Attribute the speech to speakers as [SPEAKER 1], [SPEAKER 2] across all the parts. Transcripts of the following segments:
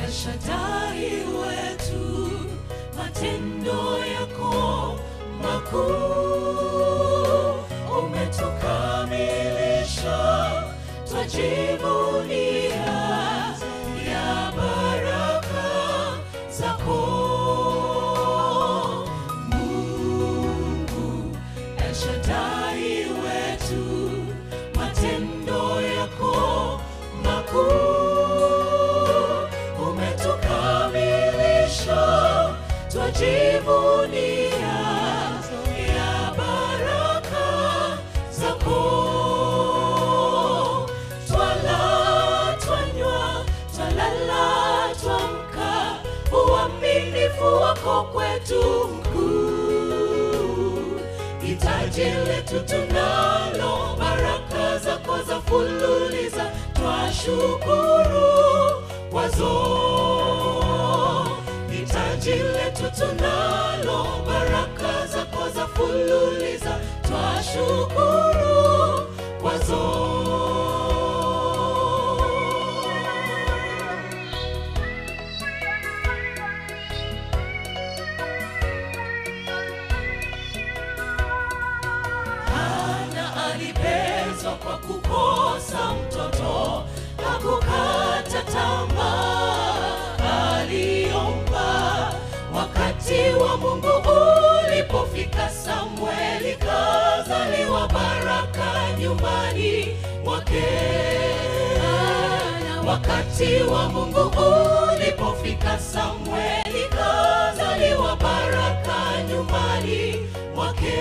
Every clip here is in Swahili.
[SPEAKER 1] Shaddai wetu, matendo yako makuu, umetukamilisha, twajivunia ya baraka zako. Mungu El Shaddai wetu, matendo yako makuu, umetukamilisha, twajivunia ya baraka zako. Twala, twanywa, twalala, twamka, uaminifu wako kwetu mkuu hitaji letu tunalo, baraka zako za fululiza, twashukuru kwazo. Hitaji letu tunalo, baraka zako za fululiza, twashukuru kwazo. Hana alipezwa kwa kukosa mtoto, hakukata tamaa, aliomba. Wakati wa Mungu ulipofika, Samueli kazaliwa, baraka nyumbani mwake. Wakati wa Mungu ulipofika, Samueli kazaliwa, baraka nyumbani mwake.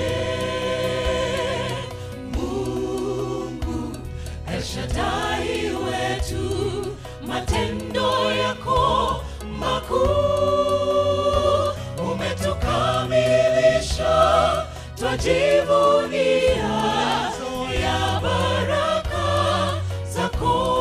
[SPEAKER 1] Mungu El Shaddai wetu, matendo yako makuu, umetukamilisha, twajivunia ya baraka zako.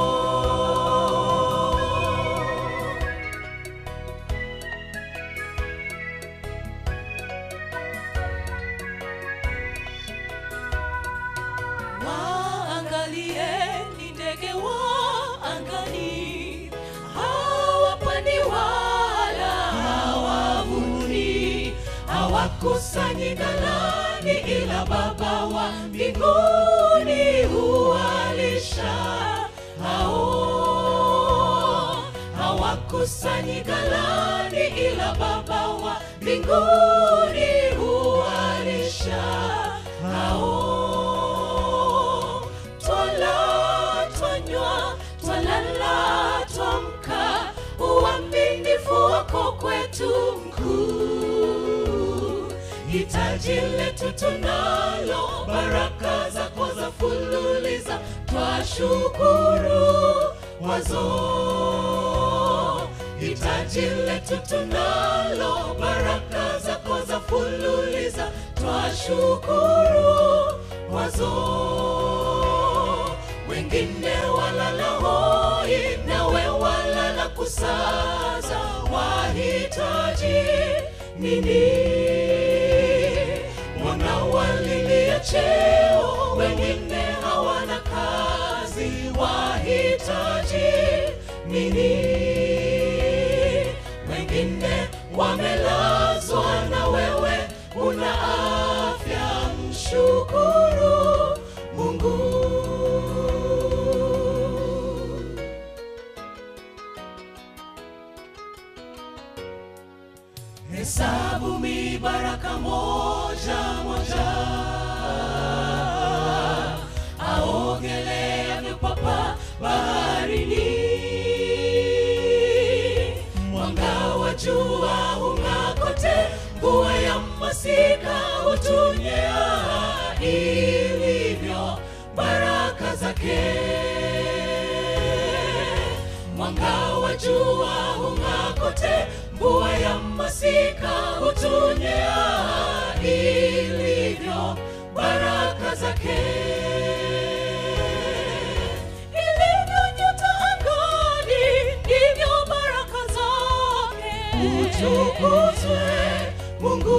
[SPEAKER 1] Waangalieni ndege wa angani, hawapandi wala hawavuni, hawakusanyi ghalani, ila Baba wa mbinguni huwalisha hao. Hawakusanyi ghalani, ila Baba wa mbinguni huwalisha hao. Twala, twanywa, twalala, twamka, uaminifu wako kwetu mkuu. Hitaji letu tunalo, baraka zako za fululiza, twashukuru wazo. Hitaji letu tunalo, baraka zako za fululiza, twashukuru wazo. Wengine walala hoi, nawe walala kusaza, wahitaji nini? Mbona walilia cheo, wengine hawana kazi, wahitaji nini? Wengine wamelazwa na wewe una afya, mshukuru Mungu. Hesabu mibaraka moja moja, aogeleavyo papa baharini. Mwanga wa jua hung'aa kote, mvua ya masika hutunyea, ilivyo baraka zake mwanga wa jua hung'aa kote, mvua ya masika hutunyea, ilivyo baraka zake. Ilivyo nyota angani, ndivyo baraka zake. Utukuzwe Mungu.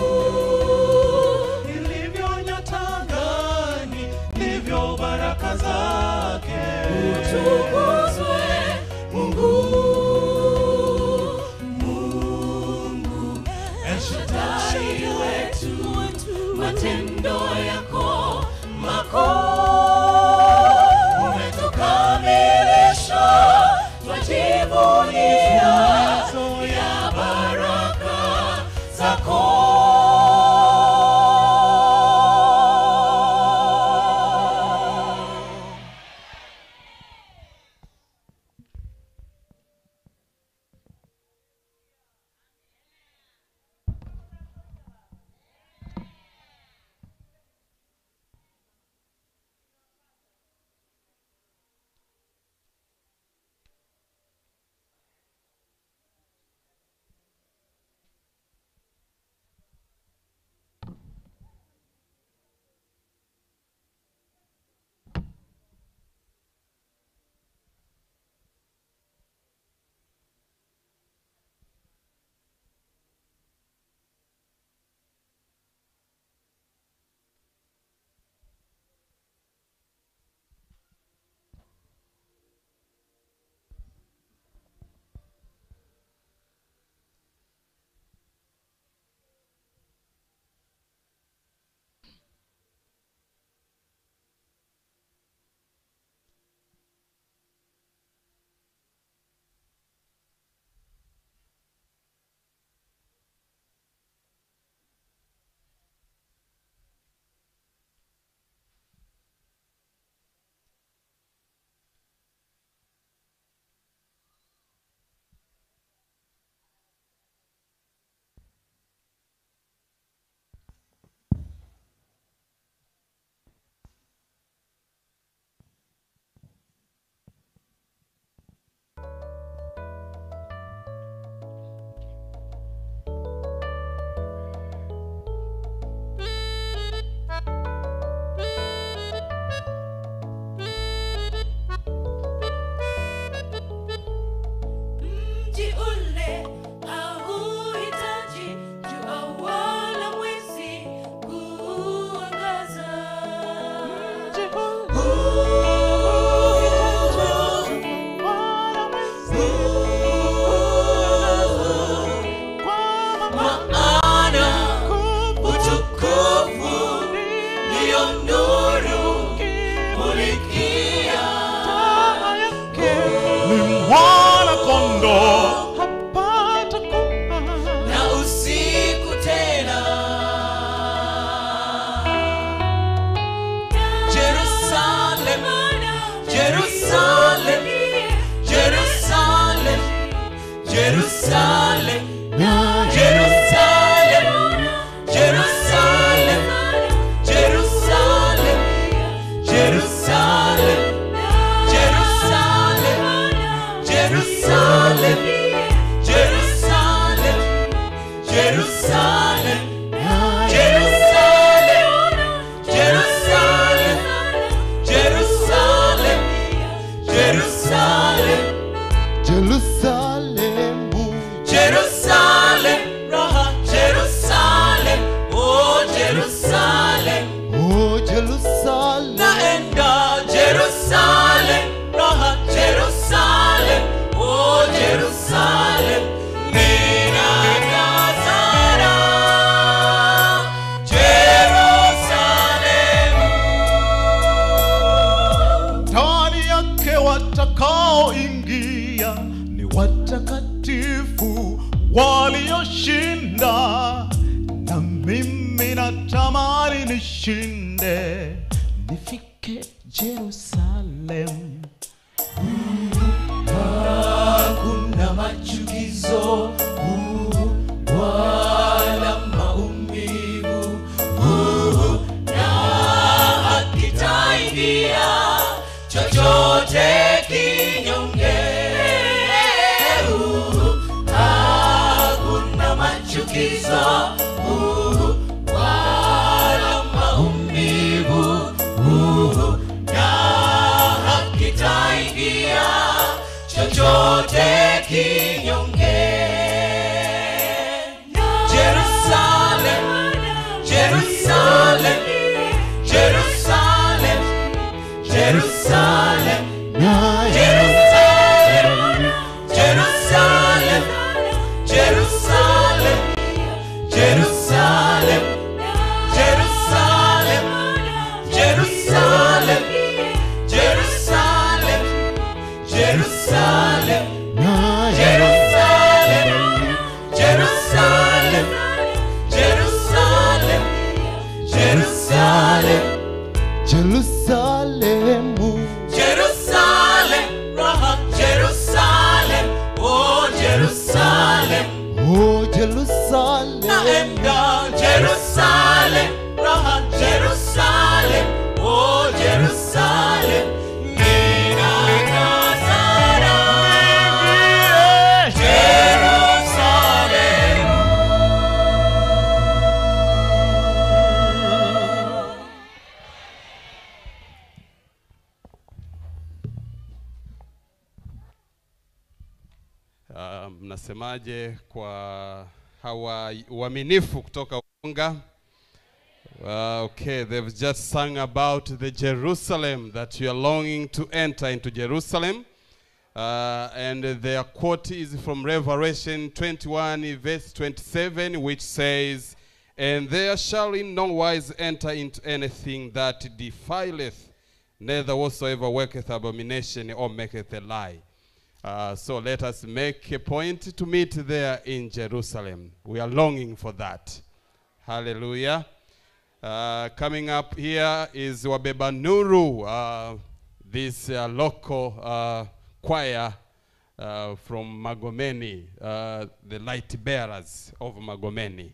[SPEAKER 2] ilivyo nyota angani, ndivyo baraka zake.
[SPEAKER 1] Utukuzwe Mungu. Jerusalem, Jerusalem, Jerusalem, Jerusalem, Jerusalem, Jerusalem, Jerusalem, Jerusalem, Jerusalem, Jerusalem, Jerusalem, Jerusalem,
[SPEAKER 2] Jerusalemu
[SPEAKER 1] Jerusalem, Raha, Jerusalem, oh Jerusalem,
[SPEAKER 2] oh Jerusalem
[SPEAKER 1] naenda Jerusalem, Raha, Jerusalem, oh Jerusalem, ninatazara Jerusalem.
[SPEAKER 2] ndani yake watakaoingia ni watakatifu walioshinda, na mimi natamani nishinde, nifike Jerusalem.
[SPEAKER 1] hakuna machukizo uh, wala maumivu uh, na hakitaingia chochote kinyonge uh, hakuna machukizo uh, wala maumivu uh, na hakitaingia chochote kinyonge. Jerusalem, Jerusalem, Jerusalem, Jerusalem, Jerusalem, Jerusalem, Jerusalem, Jerusalem, Jerusalem, Jerusalem, Jerusalem, Jerusalem, Jerusalem, Jerusalem, Jerusalem,
[SPEAKER 2] Jerusalemu
[SPEAKER 1] Jerusalem, Raha, Jerusalem, oh Jerusalem,
[SPEAKER 2] oh Jerusalem
[SPEAKER 1] naenda Jerusalem, Raha, Jerusalem, oh Jerusalem, ninatazara Jerusalem.
[SPEAKER 3] Uh, mnasemaje kwa hawa uaminifu kutoka Unga? Uh, okay, they've just sung about the Jerusalem that you are longing to enter into Jerusalem. Uh, and their quote is from Revelation 21, verse 27, which says, And there shall in no wise enter into anything that defileth, neither whatsoever worketh abomination or maketh a lie. Uh, so let us make a point to meet there in Jerusalem. We are longing for that. Hallelujah. Uh, coming up here is Wabeba Nuru, uh, this uh, local uh, choir uh, from Magomeni, uh, the light bearers of Magomeni.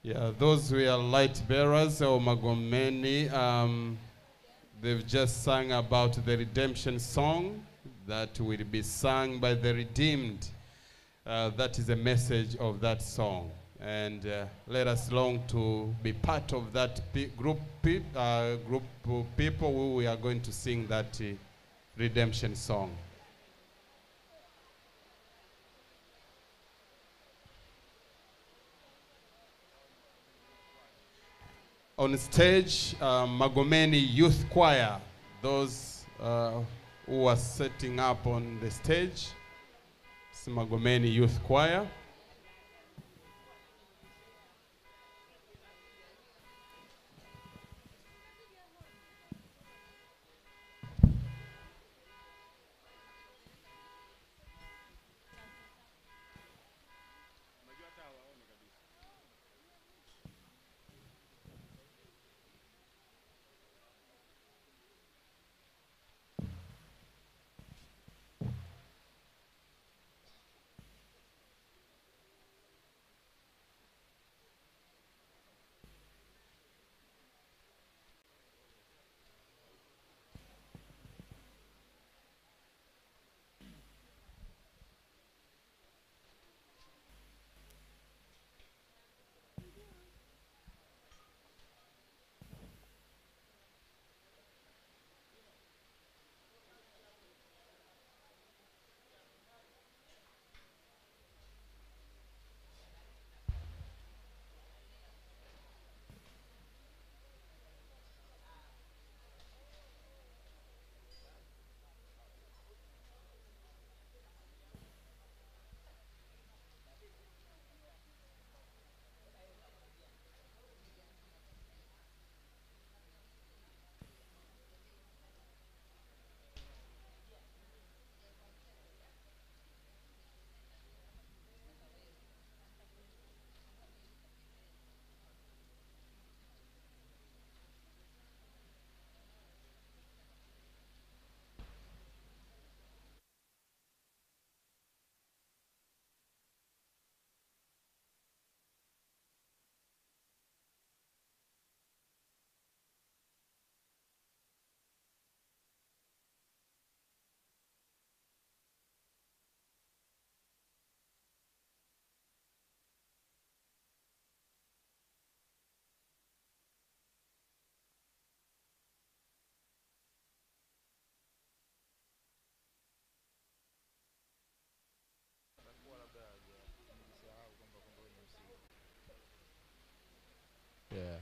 [SPEAKER 3] Yeah, those were light bearers or Magomeni. Um, they've just sung about the redemption song that will be sung by the redeemed. Uh, that is the message of that song. And uh, let us long to be part of that pe- group, pe- uh, group of people who we are going to sing that uh, redemption song. on stage uh, Magomeni Youth Choir, those uh, who are setting up on the stage, it's Magomeni Youth Choir. Yeah.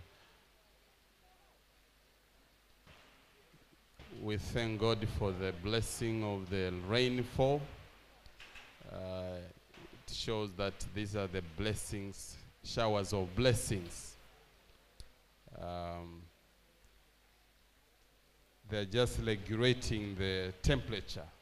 [SPEAKER 3] We thank God for the blessing of the rainfall. Uh, it shows that these are the blessings, showers of blessings. Um, they're just regulating the temperature